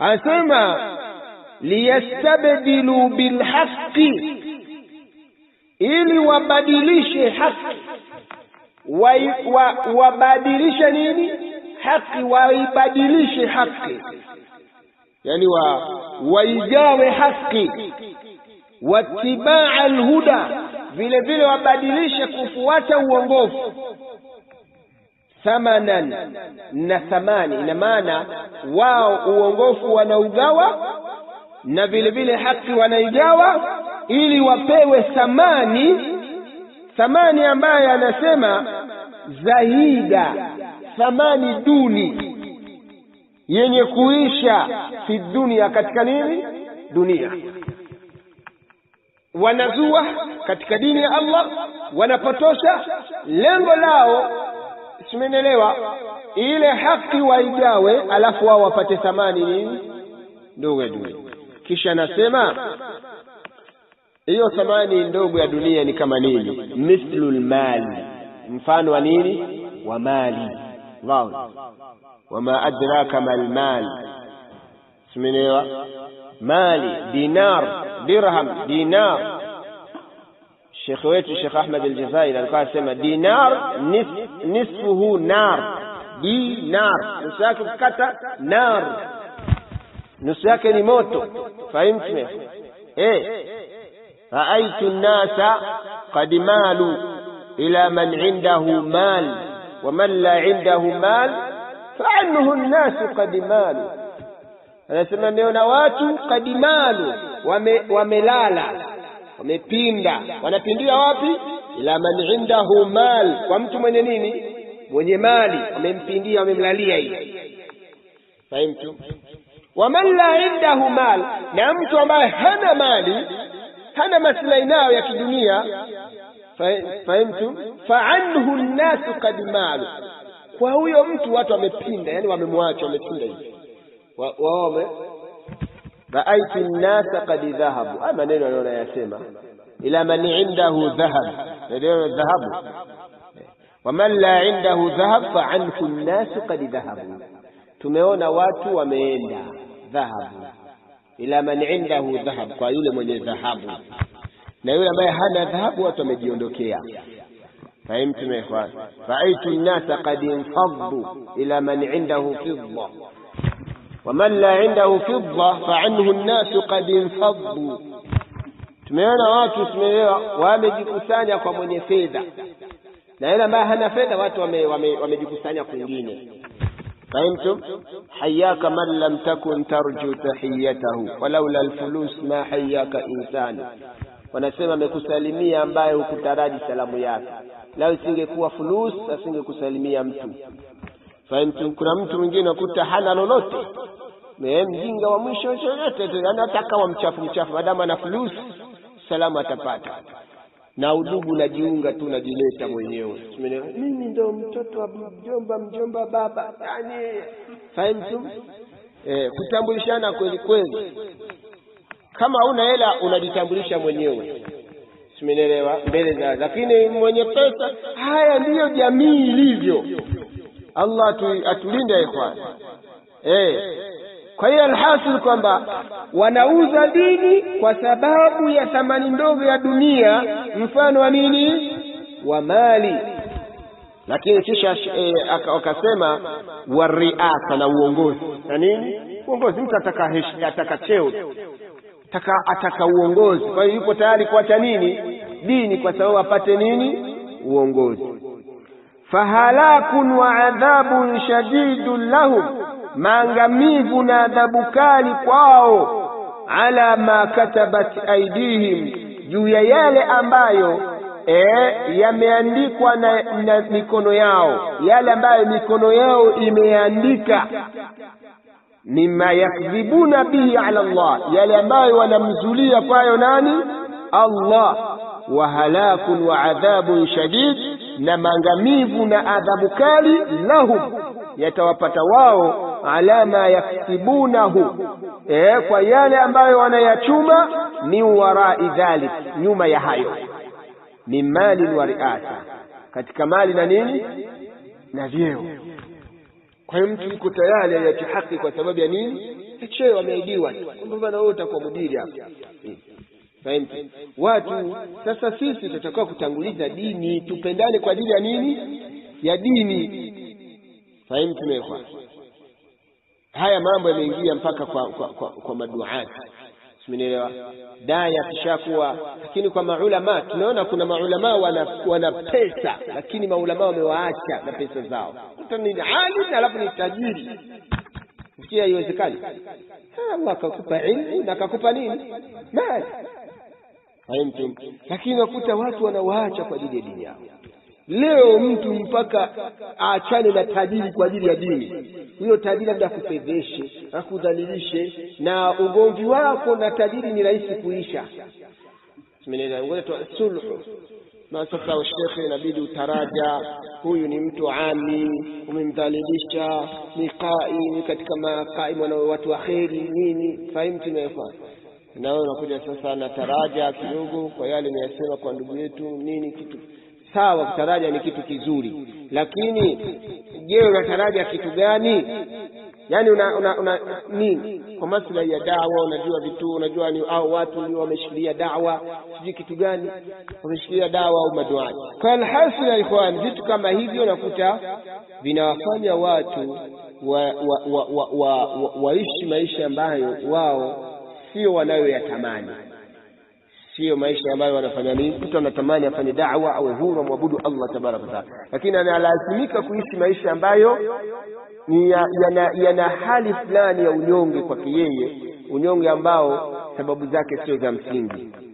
anasema liyastabdilu bilhaqi ili wabadilishe haki wabadilishe wa, nini haki waibadilishe haki yani wa waigawe haki watibaa alhuda vile vile wabadilishe kufuata uongofu thamanan na thamani ina maana wao uongofu wanaugawa na vile vile haki wanaigawa ili wapewe thamani thamani ambayo anasema zahida thamani duni yenye kuisha fi dunia katika nini dunia wanazua katika dini ya Allah wanapotosha lengo lao simenelewa ile haki waigawe alafu wao wapate thamani nini ndogo ya dunia kisha anasema hiyo thamani ndogo ya dunia ni kama nini mithlu lmali mfano wa nini wa mali Wow. wama adraka malmal simenewa mali dinar dirham dinar shekhe wetu shekh ahmad aljazairi alikuwa anasema dinar nis, nisfuhu nar dinar nusu yake kukata nar nusu yake ni moto fahimtume eh raaitu nnasa qad malu ila man indahu mal waman la indahu mal faanhu nnasu qad malu anasema ameona watu qad malu wamelala wame wamepinda wanapindia wapi ila man indahu mal kwa mtu mwenye nini mwenye mali wamempindia wamemlalia hivi fahimtu waman la indahu mal na mtu ambaye hana mali hana maslahi nayo ya kidunia fahimtu faanhu nnasu kad malu kwa huyo mtu watu wamepinda yani wamemwacha wamepinda hivi waome raaitu nnasa kad dhahabu haya maneno anaona yasema ila man indahu dhahab ndio dhahabu waman la indahu dhahab faanhu nnasu kad dhahabu tumeona watu wameenda dhahabu ila man indahu dhahab kwa yule mwenye dhahabu na yule ambaye hana dhahabu watu wamejiondokea fahimtum ikhwan raaitu nnasa qad infaddu ila man indahu fidda waman la indahu fidda faanhu nnasu qad infaddu tumeona watu tumeelewa wamejikusanya kwa mwenye fedha na yule ambaye hana fedha watu wamejikusanya wame, wame kwingine فهمتم حياك من لم تكن ترجو تحيته ولولا الفلوس ما حياك إنسان wanasema amekusalimia ambaye hukutaraji salamu yake lao isingekuwa fulus asingekusalimia mtu fahimtu kuna mtu mwingine akuta hana lolote mjinga wa mwisho yoyote yani hata kama mchafu mchafu madamu ana fulus salamu atapata na udugu najiunga tu najileta mwenyewe mimi ndo mtoto wa mjomba mjomba baba yani fahimtu eh, kutambulishana kweli kweli kama una hela unajitambulisha mwenyewe simenielewa mbele za lakini mwenye pesa haya ndiyo jamii ilivyo allah atu, atulinde ikhwan eh kwa hiyo alhasil kwamba wanauza dini kwa sababu ya thamani ndogo ya dunia mfano wa nini wa mali lakini kisha e, wakasema wariasa na uongozi na nini uongozi mtu ataka heshi, ataka cheo ataka, ataka uongozi kwa hiyo yupo tayari kuacha nini dini kwa sababu apate nini uongozi fahalakun wa adhabun shadidun lahum maangamivu na adhabu kali kwao ala ma katabat aidihim juu ya yale ambayo e, yameandikwa na, na mikono yao yale ambayo mikono yao imeandika mima yakdhibuna bihi ala Allah yale ambayo wanamzulia kwayo nani Allah wa halakun wa adhabun shadid na maangamivu na adhabu kali lahum yatawapata wao ala ma yaktibunahu e, kwa yale ambayo wanayachuma min warai dhalik nyuma ya hayo min mali wa riasa katika mali na nini na vyeo kwa hiyo mtu yuko tayari aiache haki kwa sababu ya nini cheo ameahidiwa kwamba bana wewe utakuwa mudiri hapa Fahimu? Watu sasa, sisi tutakiwa kutanguliza dini, tupendane kwa ajili ya nini? Ya dini. Fahimu tumekwa haya mambo yameingia mpaka kwa, kwa, kwa, kwa maduati, simenielewa daya akishakuwa. Lakini kwa maulama tunaona kuna maulama wana, wana pesa, lakini maulama wamewaacha na pesa zao. Mtu ni alim alafu ni tajiri, sikia, haiwezekani. Allah akakupa ilmu na akakupa nini mali Fahimtum? Lakini wakuta watu wanawaacha kwa ajili ya dini yao. Leo mtu mpaka aachane na tajiri kwa ajili ya dini, huyo tajiri labda akufedheshe, akudhalilishe, na ugomvi wako na tajiri ni rahisi kuisha. Sulhu na sasa, shekhe, inabidi utaraja, huyu ni mtu ami, umemdhalilisha, ni qaim katika maqaim wana watu wa kheri nini, fahimtu imefanya na wewe unakuja sasa na taraja kidogo kwa yale nimeyasema kwa ndugu yetu nini, kitu sawa. Kutaraja ni kitu kizuri, lakini je, unataraja kitu gani? Yaani una, una, una nini kwa maslahi ya dawa? Unajua vitu unajua ni au watu ndio wameshikilia dawa, sijui kitu gani wameshikilia dawa au maduaji. Kwa alhasil ya ikhwan, vitu kama hivyo nakuta vinawafanya watu waishi wa, wa, wa, wa, wa, wa maisha ambayo wao sio wanayoyatamani, sio maisha ambayo wanafanya nini. Mtu anatamani afanye da'wa awe huru amwabudu Allah tabaraka wataala, lakini analazimika kuishi maisha ambayo ni yana, yana hali fulani ya unyonge kwake yeye, unyonge ambao sababu zake sio za msingi.